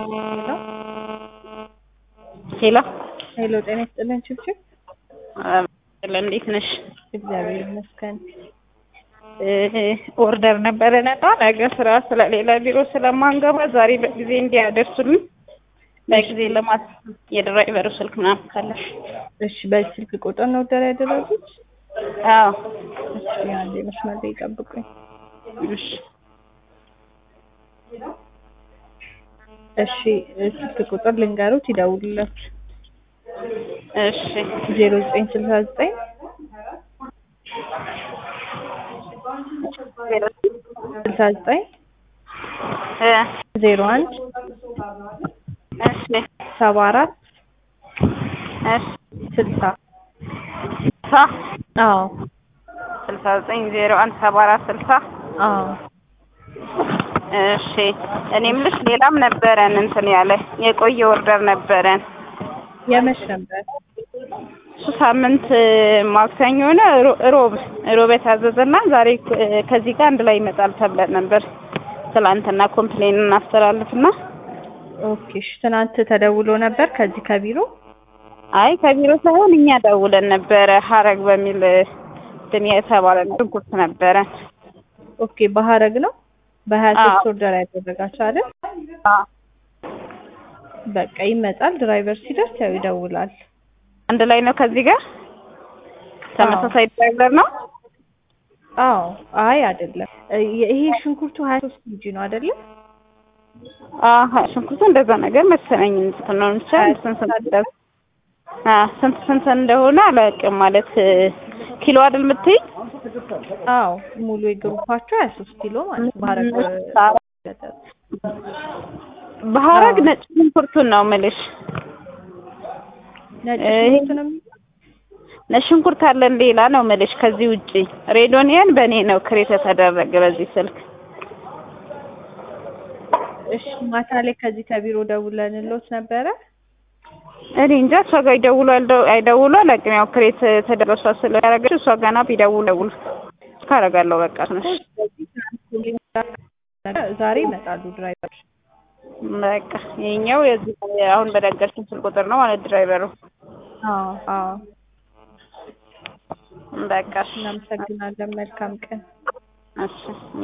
ሄሎ ሄሎ ጤና ይስጥልን ችብችብ እንዴት ነሽ? እግዚአብሔር ይመስገን። ኦርደር ነበረን እና ነገ ስራ ስለሌላ ቢሮ ስለማንገባ ዛሬ በጊዜ እንዲያደርሱልን በጊዜ ለማት የድራይቨሩ ስልክ ምናምን ካለሽ እሺ በዚህ ስልክ ቁጥር ነው ኦርደር ያደረጉት? አዎ እሺ አንዴ መስመር ላይ ይጠብቁኝ። እሺ እሺ ስልክ ቁጥር ልንገሩት ይደውሉላችሁ። እሺ ዜሮ ዘጠኝ ስልሳ ዘጠኝ ስልሳ ዘጠኝ እ ዜሮ አንድ እሺ ሰባ አራት እሺ ስልሳ ሳ አዎ ስልሳ ዘጠኝ ዜሮ አንድ ሰባ አራት ስልሳ አዎ እሺ እኔ የምልሽ ሌላም ነበረን እንትን ያለ የቆየ ኦርደር ነበረን የመች ነበር? እሱ ሳምንት ማክሰኞ ነው ሮ- ሮብ ሮብ የታዘዘና ዛሬ እ ከዚህ ጋር አንድ ላይ ይመጣል ተብለን ነበር። ትላንትና ኮምፕሌን እናስተላልፍና ኦኬ እሺ ትናንት ተደውሎ ነበር ከዚህ ከቢሮ አይ ከቢሮ ሳይሆን እኛ ደውለን ነበረ ሀረግ በሚል እንትን የተባለ ሽንኩርት ነበረን። ኦኬ በሀረግ ነው በሀያ ሶስት አዎ። ኦርደር ያደረጋችሁ አይደል? አዎ በቃ ይመጣል። ድራይቨር ሲደርስ ያው ይደውላል። አንድ ላይ ነው ከዚህ ጋር ተመሳሳይ ድራይቨር ነው። አዎ አይ አይደለም እ ይሄ ሽንኩርቱ ሀያ ሶስት ኬጂ ነው አይደለም? አሀ ሽንኩርቱ እንደዛ ነገር መሰለኝ እንትን ነው ብቻ ስንት ስንት እንደሆነ አ ስንት ስንት እንደሆነ አላውቅም። ማለት ኪሎ አይደል የምትይኝ? አዎ ሙሉ የግሩፓቸው ሀያ ሶስት ኪሎ ማለት ነው። በሀረግ በሀረግ አዎ። ነጭ ሽንኩርቱን ነው የምልሽ። ነጭ ይሄ- ሽንኩርት ነው የሚለው? ነጭ ሽንኩርት አለን ሌላ ነው የምልሽ ከዚህ ውጪ። ሬዶኒያን በእኔ ነው ክሬት የተደረገ በዚህ ስልክ። እሺ ማታ ላይ ከዚህ ከቢሮ ደውለንሎት ነበረ። እኔ እንጃ እሷ ጋር ይደውሉ አልደው- አይደውሉ አላውቅም። ያው ክሬት ተደረሷ ስለያደረገች እሷ ገና ቢደውሉ ደውሉ ካረጋለሁ በቃ ትንሽ ዛሬ ይመጣሉ ድራይቨር። በቃ ይኸኛው የዚህ አሁን በነገርሽኝ ስልክ ቁጥር ነው ማለት ድራይቨሩ። አዎ አዎ በቃ እሺ እናመሰግናለን። መልካም ቀን። እሺ